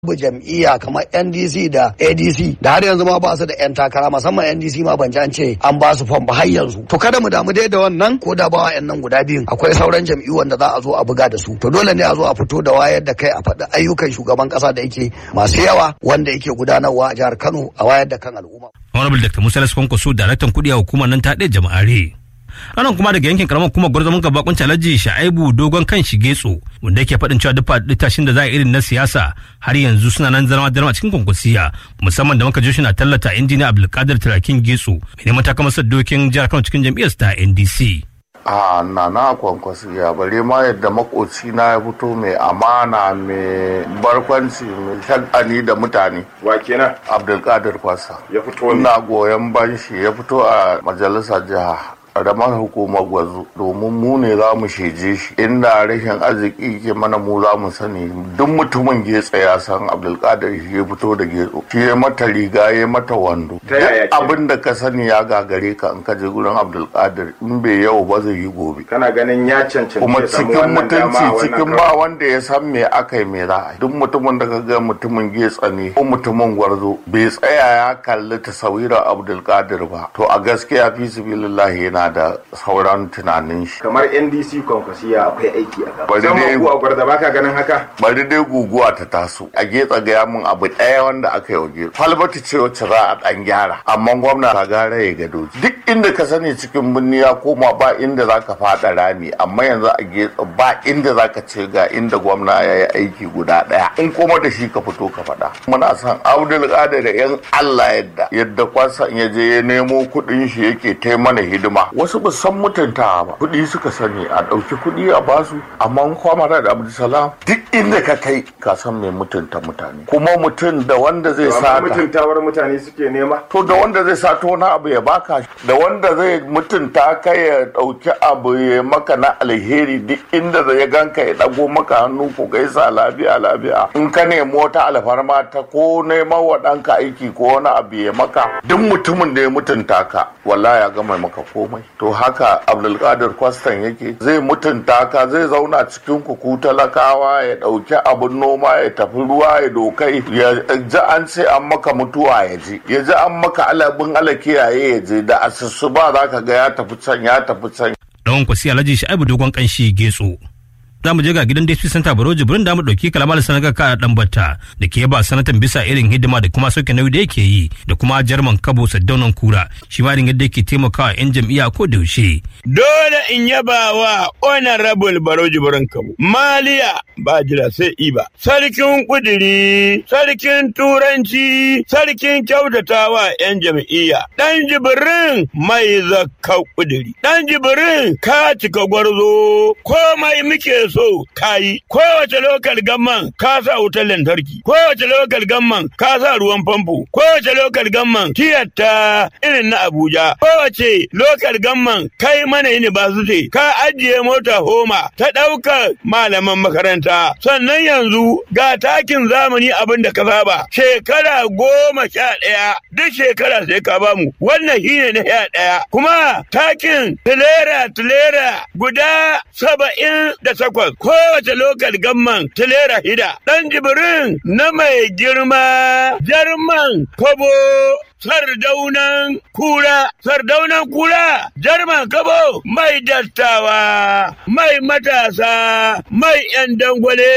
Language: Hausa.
bu jam'iyya kamar NDC da ADC da har yanzu ma ba su da 'yan takara musamman NDC ma ban an ce an ba su fam ba har yanzu to kada mu damu dai da wannan ko da ba wa nan guda biyun akwai sauran jam'iyyu wanda za a zo a buga da su to dole ne a zo a fito da wayar da kai a faɗi ayyukan shugaban ƙasa da yake masu yawa wanda yake gudanarwa a jihar Kano a wayar da kan al'umma. Honorable Dr. Musa Laskwankwaso daraktan kuɗi a hukumar nan ta ɗaya jama'are. anan kuma daga yankin karamar kuma gwarzamin gabakon alhaji sha'aibu dogon kan shigetso wanda yake faɗin cewa duk tashin da za a irin na siyasa har yanzu suna nan zama zama cikin kwankwasiya musamman da muka shi na tallata injiniya abdulkadir turakin getso mai neman takamasar dokin jihar kano cikin jam'iyyar ta ndc a na na kwankwasiya bare ma yadda makoci na ya fito mai amana mai barkwanci mai shagani da mutane wa kenan abdulkadir kwasa ya fito ina goyon banshi ya fito a majalisar jiha ƙaramar hukumar gwazo domin mu ne za mu sheje shi inda rashin arziki ke mana mu za mu sani duk mutumin getsa ya san abdulkadir shi ya fito da getso shi ya mata riga ya mata wando Ta yaya ke? abin da ka sani ya gagare ka in ka je gurin abdulkadir in bai yau ba zai yi gobe kana ganin ya cancanci kuma ya samu cikin wannan dama mutunci a wannan cikin karo? ba wanda ya san me aka yi me za a yi duk mutumin da ka ga mutumin getsa ne ko mutumin gwarzo bai tsaya ya kalli tasawira abdulkadir ba to a gaskiya fi sabilillahi yana da sauran tunanin shi kamar ndc kwankwasiya akwai aiki a gaba Bari musamman dai- ku a gwarda baka ganin haka bari dai guguwa ta taso a getsa gaya min abu ɗaya wanda aka yi wa getsa falbati ce wacce za a ɗan gyara amma gwamna ta gara ya gado duk inda ka sani cikin birni ya koma ba inda za ka faɗa rami amma yanzu a getsa ba inda za ka ce ga inda gwamna ya yi aiki guda ɗaya in kuma da shi ka fito ka faɗa muna son abdul da yan allah yadda yadda kwasan ya je ya nemo kuɗin shi yake tai mana hidima wasu ba san mutunta ba kuɗi suka sani a ɗauki kuɗi a basu amma kwamara da abdulsalam duk inda ka kai ka san mai mutunta mutane kuma mutum da wanda zai amma sata mutuntawar mutane suke nema to da wanda zai sato wani abu ya baka da wanda zai mutunta ka ya ɗauki abu ya maka na alheri duk inda zai ganka ya ɗago maka hannu ku gaisa lafiya lafiya in ka nemi wata alfarma ta ko neman wa ɗanka aiki ko wani abu ya maka duk mutumin da ya mutunta ka wallahi ya gama maka komai to haka abdulkadir kwastan yake zai mutunta ka zai zauna cikin ku ku talakawa ya ɗauki abun noma ya tafi ruwa ya dokai ya ji an ce an maka mutuwa ya je ya ji an maka alabin ala kiyaye ya je da asusu ba za ka ga ya tafi can ya tafi can ɗan kwasi alhaji sha'aibu dogon kanshi getso za mu je ga gidan DSP Center Baro Jibrin da mu ɗauki kalamar sanaga ka dan batta da ke ba sanatan bisa irin hidima da kuma sauke nauyi da yake yi da kuma jarman kabo saddaunan kura shi ma irin yadda yake taimakawa 'yan jam'iyya ko da yaushe. dole in yaba wa honorable baro jibrin kamu maliya ba jira sai iba sarkin kudiri sarkin turanci sarkin kyautatawa yan jam'iyya dan jibrin mai zakka kudiri dan jibrin ka cika gwarzo komai muke so kayi kowace lokal gamman ka sa wutar lantarki kowace lokal gamman ka sa ruwan famfo kowace lokal gamman tiyatta irin na abuja kowace lokal gamman kai mana university ka ajiye mota homa ta ɗaukar malaman makaranta sannan yanzu ga takin zamani abin da ka saba shekara goma sha ɗaya duk shekara sai ka bamu wannan shine na sha ɗaya kuma takin tilera tilera guda saba'in da takwas kowace lokal gamman tilera hida ɗan jibirin na mai girma jarman kobo sardaunan kura, sardaunan kura, jarman kabo mai dattawa, mai matasa, mai ‘yan dangwale.